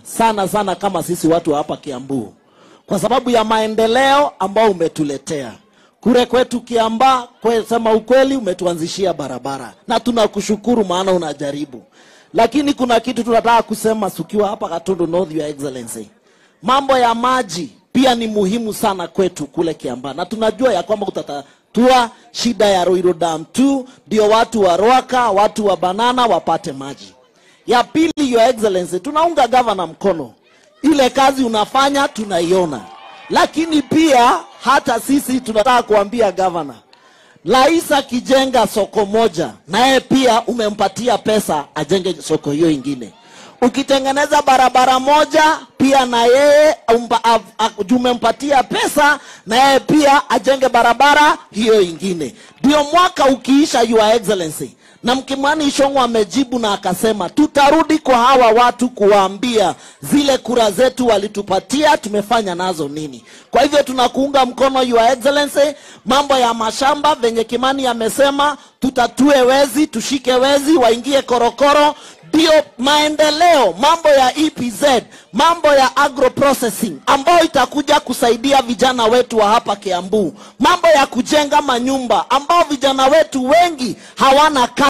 sana sana kama sisi watu wa hapa Kiambu, kwa sababu ya maendeleo ambao umetuletea kule kwetu Kiambaa. Kwe, sema ukweli, umetuanzishia barabara na tunakushukuru, maana unajaribu. Lakini kuna kitu tunataka kusema tukiwa hapa Gatundu North, Your Excellency, mambo ya maji pia ni muhimu sana kwetu kule Kiambaa, na tunajua ya kwamba utatatua shida ya Ruiru Dam 2 ndio watu wa Rwaka, watu wa Banana wapate maji. Ya pili, Your Excellency, tunaunga gavana mkono, ile kazi unafanya tunaiona, lakini pia hata sisi tunataka kuambia gavana, rais akijenga soko moja, naye pia umempatia pesa ajenge soko hiyo ingine. Ukitengeneza barabara moja, pia na yeye umpa- av- av- umempatia pesa, na yeye pia ajenge barabara hiyo ingine. Ndio mwaka ukiisha, Your Excellency, na Mkimani Ichung'wa amejibu na akasema tutarudi kwa hawa watu kuwaambia zile kura zetu walitupatia tumefanya nazo nini. Kwa hivyo tunakuunga mkono Your Excellency, mambo ya mashamba venye Kimani amesema, tutatue wezi, tushike wezi waingie korokoro ndio maendeleo, mambo ya EPZ, mambo ya agro processing ambayo itakuja kusaidia vijana wetu wa hapa Kiambu, mambo ya kujenga manyumba ambao vijana wetu wengi hawana kazi.